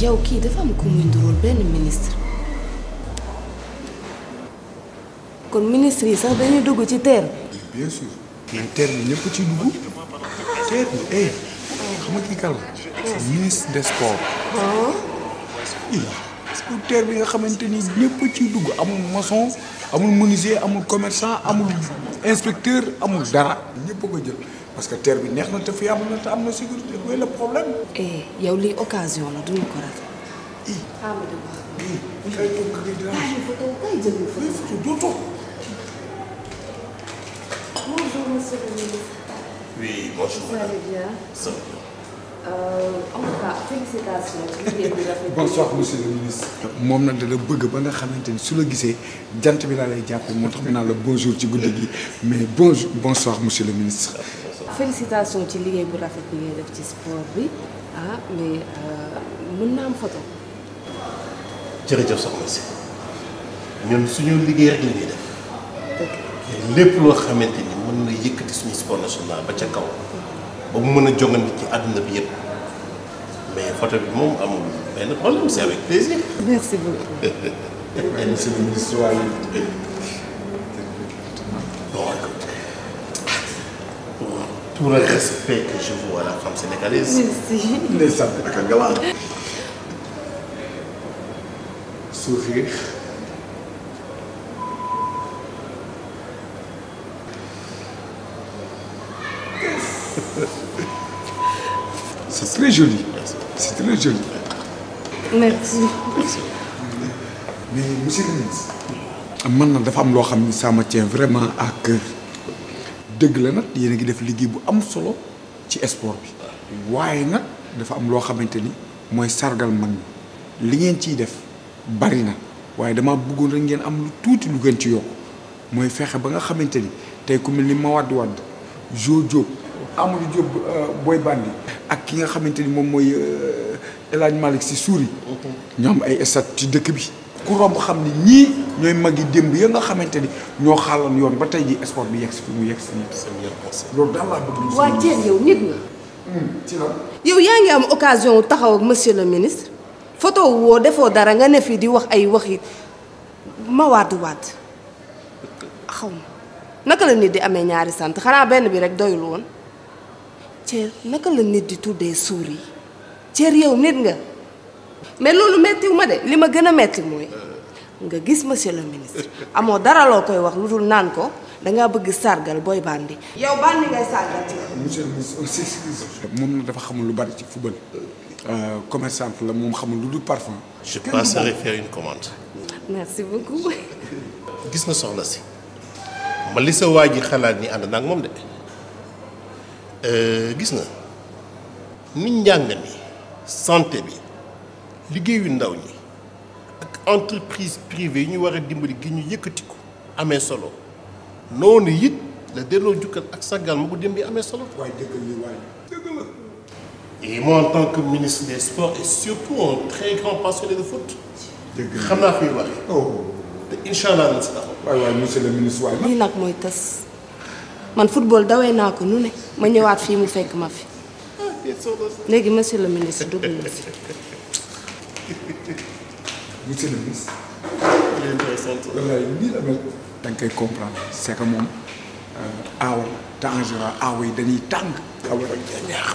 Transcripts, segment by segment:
yow kii dafa am ku muy ndurool benn ministre kon ministre yi sax dañuy dugg ci terre bi bien sûr mais terre bi ñëpp ci dugg terre bi eh xam nga kii kal la ministre des sports i bu terre bi nga xamante ni ñëpp ciy dugg amul maçon amul menuisier amul commerçant amul inspecteur amul dara ñëpp a ko jël parce que terre bi neex na te fi am na te am na sécurité mooy le problème eh yow lii occasion la duñu ko rek i i kay toog kay dina photo doo toog Bonjour monsieur le ministre. Oui, bonjour. Vous allez bien Ça va. Euh, en tout cas félicitations ci liggéey bi rafet bi. bonsoir monsieur le ministre. moom nag dala bëgg ba nga xamante ni su la gisee jant bi laa lay jàppee moo tax mu naan la bonjour ci guddi gi mais bonjour bonsoir monsieur le ministre. félicitations ci liggéey bu rafet bi ngay def ci sport bi ah mais mën naa am photo. jërëjëf soxna si ñun suñu liggéey rek la ñuy def dëgg lépp loo xamante ni mën na yëkkati suñu sport national ba ca kaw ba mu mën a jongante ci àdduna bi yëpp mais photo bi moom amul benn problème c'est avec plaisir. merci beaucoup. waaye monsieur le ministre waaye. Bon, écoutez, pour tout le respect que je vois à la femme sénégalaise, merci. ndeysaan ak a galant. sourire. c'est très joli. c'est très joli. merci. mais monsieur le ministre. man nag dafa am loo xam ni ça me tient vraiment à cœur dëgg la nag yéen a ngi def liggéey bu am solo ci sport bi waaye nag dafa am loo xamante ni mooy sargal mag ñi li ngeen ciy def bari na waaye dama bëggoon rek ngeen am lu tuuti lu gën ci yokk mooy fexe ba nga xamante ni tey ku mel ni Mawade Wade Jo Diop Amadou Diop Boy Bandi ak ki nga xamante ni moom mooy El Hadj Malick Sy Souris ñoom ay stat ci dëkk bi ku romb xam ni ñii ñooy mag yi démb ya nga xamante ni ñoo xaaloon yoon ba tey ji sport bi yegg si fi mu yegg si nii c'est mieux conseil. loolu daal laa bëgg waa Thierno yow nit nga. ci la yow yaa ngi am occasion wu taxaw ak monsieur le ministre photo woo defoo dara nga ne fii di wax ay waxi ma waat waat xaw ma naka la nit di amee ñaari sant xanaa benn bi rek doyul woon Thier naka la nit di tuddee suur yi Thier yow nit nga mais loolu mettiwu ma de li ma gën a metti mooy nga gis monsieur le ministre amoo dara loo koy wax lu dul naan ko dangaa bëgg sargal booy bandi yow bandi ngay sargal ci monsieur le ministre aussi moom nag dafa xamul lu bari ci football commerçante la moom xamul lu dul parfum Je passerai faire une commande. merci beaucoup gis nga soxna si ma li sa waa ji xalaat ni ànd naa ak moom de Euh, gis nga ni njàng mi santé bi liggéeyu ndaw ñi ak entreprise privée yi ñu war a dimbali gi ñu yëkkati ko amee solo noonu it la delloo jukkal ak sargal ma ko démb yi amee solo. waaye dëggal li waaye dëgg la Et moi, en tant que ministre des Sports et surtout un très grand passionné de foot, dëgg la xam naa fi muy waxee oh te incha allah nañ si taxaw. waay waay monsieur le ministre waay lii nag mooy tas man football dawee naa ko nu ne ma ñëwaat fii mu fekk ma fi léegi monsieur le ministre dugg na si monsieur le ministre wallaay nii la mel da nga koy comprendre c'est que moom aawa la te en général aawa yi dañuy tàng aawa dañ koy neex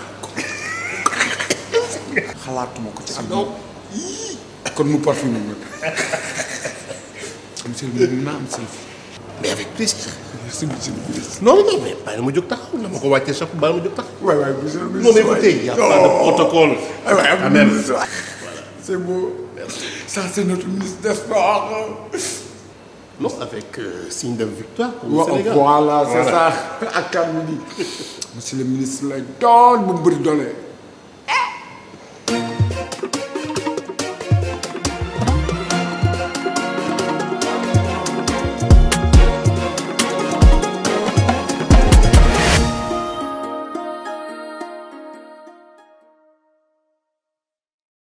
xalaatuma ko ci àdduna Yii. kon mu parfumé nag monsieur le ministre naa am selfie mais avec plaisir. merci monsieur le ministre non non mais bàyyi ma jóg taxaw la ma ko wàccee chaque bàyyi ma jóg taxaw. waay waay monsieur le non ministre mais écoutez, il y a pas de protocole. Ah ouais, Quand même. ministre, ouais. C'est beau. Ça, c'est notre ministre des Sports. Non, avec euh, signe de victoire pour le Wa- Sénégal. Voilà, c'est ça. Ak kan mi di. Monsieur le ministre lay doon bu mu bëri doole.